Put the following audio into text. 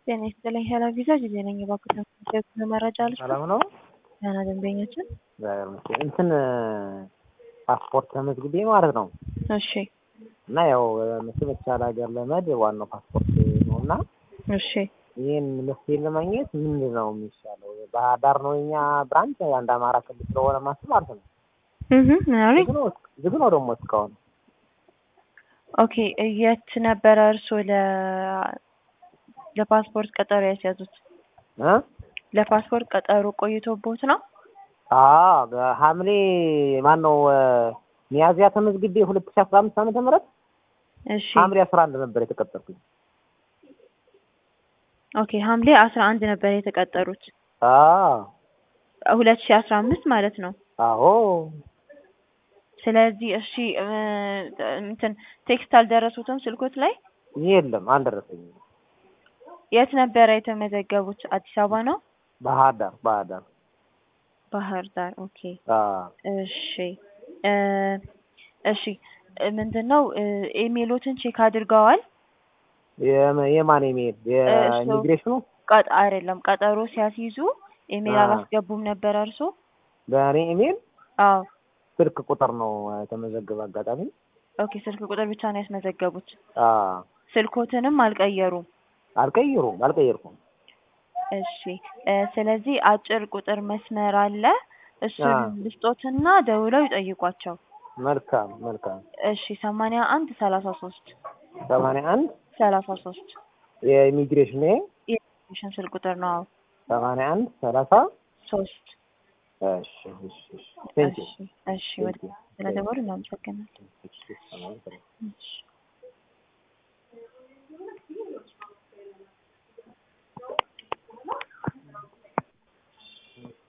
ጤና ይስጥልኝ ሄለን ቪዛ ጊዜ ነኝ። እባክዎትን ስለ መረጃ ልስጥ። ሰላም ነው። ደህና ደንበኛችን። እግዚአብሔር ይመስገን። እንትን ፓስፖርት ተመዝግቤ ማለት ነው እሺ እና ያው መቼም የተሻለ ሀገር ለመሄድ ዋናው ፓስፖርት ነው እና እሺ ይህን መፍትሄ ለማግኘት ምንድን ነው የሚሻለው? ባህር ዳር ነው የኛ ብራንች አንድ አማራ ክልል ስለሆነ ማስብ ማለት ነው። እህ ምን አሉኝ? ዝግ ነው ዝግ ነው ደግሞ እስካሁን ኦኬ የት ነበረ እርስዎ ለ ለፓስፖርት ቀጠሮ ያስያዙት? እ ለፓስፖርት ቀጠሮ ቆይቶቦት ነው? አዎ ሐምሌ ማን ነው ሚያዝያ ተመዝግቤ ሁለት ሺህ አስራ አምስት ዓመተ ምህረት እሺ ሐምሌ አስራ አንድ ነበር የተቀጠርኩኝ። ኦኬ ሐምሌ አስራ አንድ ነበር የተቀጠሩት አዎ ሁለት ሺህ አስራ አምስት ማለት ነው። አዎ ስለዚህ እሺ እ እንትን ቴክስት አልደረሱትም ስልኮት ላይ? የለም አልደረሰኝም። የት ነበረ የተመዘገቡት? አዲስ አበባ ነው? ባህር ዳር ባህር ዳር ባህር ዳር። ኦኬ አዎ እሺ እ እሺ ምንድን ነው ኢሜሎትን ቼክ አድርገዋል? የመ- የማን ኢሜል የኢሚግሬሽኑ ቀጥ አይደለም ቀጠሮ ሲያስይዙ ኢሜል አዎ። አላስገቡም ነበር እርሶ? በእኔ ኢሜል አዎ ስልክ ቁጥር ነው የተመዘገበ አጋጣሚ ኦኬ ስልክ ቁጥር ብቻ ነው ያስመዘገቡት። አዎ ስልኮትንም አልቀየሩም። አልቀይሩም አልቀየርኩም እሺ እ ስለዚህ አጭር ቁጥር መስመር አለ እሱን አዎ። ልስጦትና ደውለው ይጠይቋቸው። መልካም መልካም እሺ ሰማንያ አንድ ሰላሳ ሶስት ሰማንያ አንድ ሰላሳ ሶስት የኢሚግሬሽን የኢሚግሬሽን ስልክ ቁጥር ነው። አዎ ሰማንያ አንድ ሰላሳ ሶስት እሺ እሺ እሺ ቴንክ ዩ እሺ እሺ ወደ ስለደወሉ እናመሰግናለን። ዩ እሺ